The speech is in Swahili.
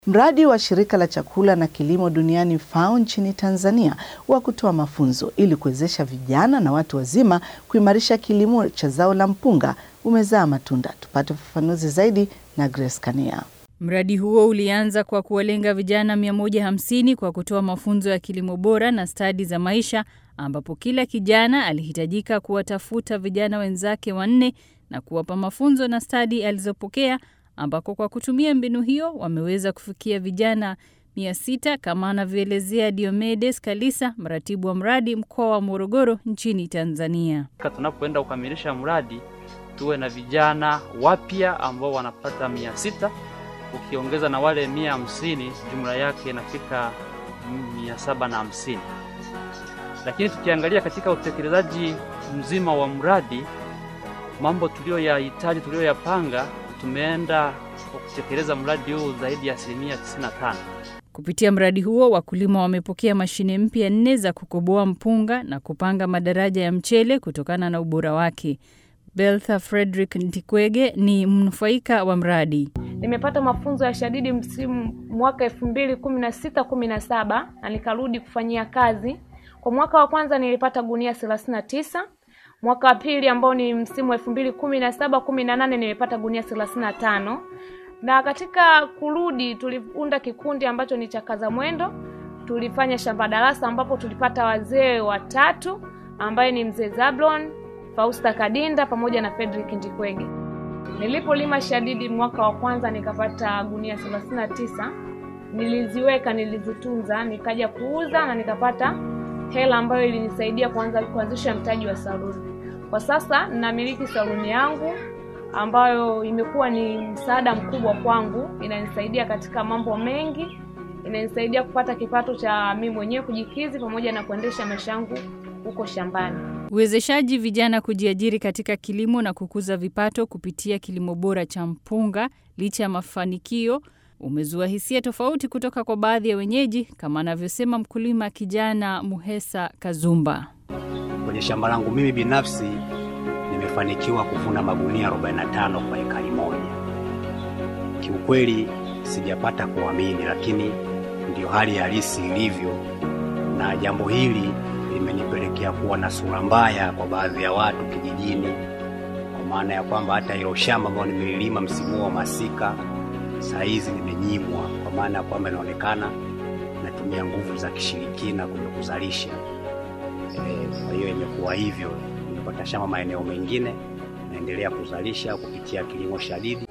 Mradi wa shirika la chakula na kilimo duniani FAO nchini Tanzania wa kutoa mafunzo ili kuwezesha vijana na watu wazima kuimarisha kilimo cha zao la mpunga umezaa matunda. Tupate ufafanuzi zaidi na Grace Kania. Mradi huo ulianza kwa kuwalenga vijana 150 kwa kutoa mafunzo ya kilimo bora na stadi za maisha, ambapo kila kijana alihitajika kuwatafuta vijana wenzake wanne na kuwapa mafunzo na stadi alizopokea, ambako kwa kutumia mbinu hiyo wameweza kufikia vijana 600 kama anavyoelezea Diomedes Kalisa, mratibu wa mradi mkoa wa Morogoro nchini Tanzania. Tunapoenda kukamilisha mradi tuwe na vijana wapya ambao wanapata mia sita ukiongeza na wale mia hamsini jumla yake inafika mia saba na hamsini. Lakini tukiangalia katika utekelezaji mzima wa mradi, mambo tuliyoyahitaji tuliyoyapanga, tumeenda kwa kutekeleza mradi huu zaidi ya asilimia 95. Kupitia mradi huo wakulima wamepokea mashine mpya nne za kukoboa mpunga na kupanga madaraja ya mchele kutokana na ubora wake. Beltha Frederick Ntikwege ni mnufaika wa mradi. Nimepata mafunzo ya shadidi msimu mwaka elfu mbili kumi na sita kumi na saba na nikarudi kufanyia kazi. Kwa mwaka wa kwanza nilipata gunia thelathini na tisa. Mwaka wa pili ambao ni msimu elfu mbili kumi na saba kumi na nane nimepata gunia thelathini na tano na katika kurudi tuliunda kikundi ambacho ni cha Kaza Mwendo. Tulifanya shamba darasa ambapo tulipata wazee watatu ambaye ni mzee Zablon, Fausta Kadinda pamoja na Frederick Ndikwege. Nilipolima shadidi mwaka wa kwanza nikapata gunia thelathini na tisa. Niliziweka, nilizitunza, nikaja kuuza na nikapata hela ambayo ilinisaidia kuanza kuanzisha mtaji wa saluni. Kwa sasa ninamiliki saluni yangu ambayo imekuwa ni msaada mkubwa kwangu, inanisaidia katika mambo mengi, inanisaidia kupata kipato cha mimi mwenyewe kujikizi pamoja na kuendesha maisha yangu huko shambani. Uwezeshaji vijana kujiajiri katika kilimo na kukuza vipato kupitia kilimo bora cha mpunga, licha ya mafanikio, umezua hisia tofauti kutoka kwa baadhi ya wenyeji, kama anavyosema mkulima kijana Muhesa Kazumba. Kwenye shamba langu mimi binafsi nimefanikiwa kuvuna magunia 45 kwa ekari moja. Kiukweli sijapata kuamini, lakini ndiyo hali halisi ilivyo, na jambo hili limenipelekea kuwa na sura mbaya kwa baadhi ya watu kijijini, kwa maana ya kwamba hata hilo shamba ambalo nimelilima msimu wa masika saa hizi nimenyimwa, kwa maana ya kwamba inaonekana natumia nguvu za kishirikina kwenye kuzalisha. E, kwa hiyo imekuwa hivyo. Nimepata shamba maeneo mengine, naendelea kuzalisha kupitia kilimo shadidi.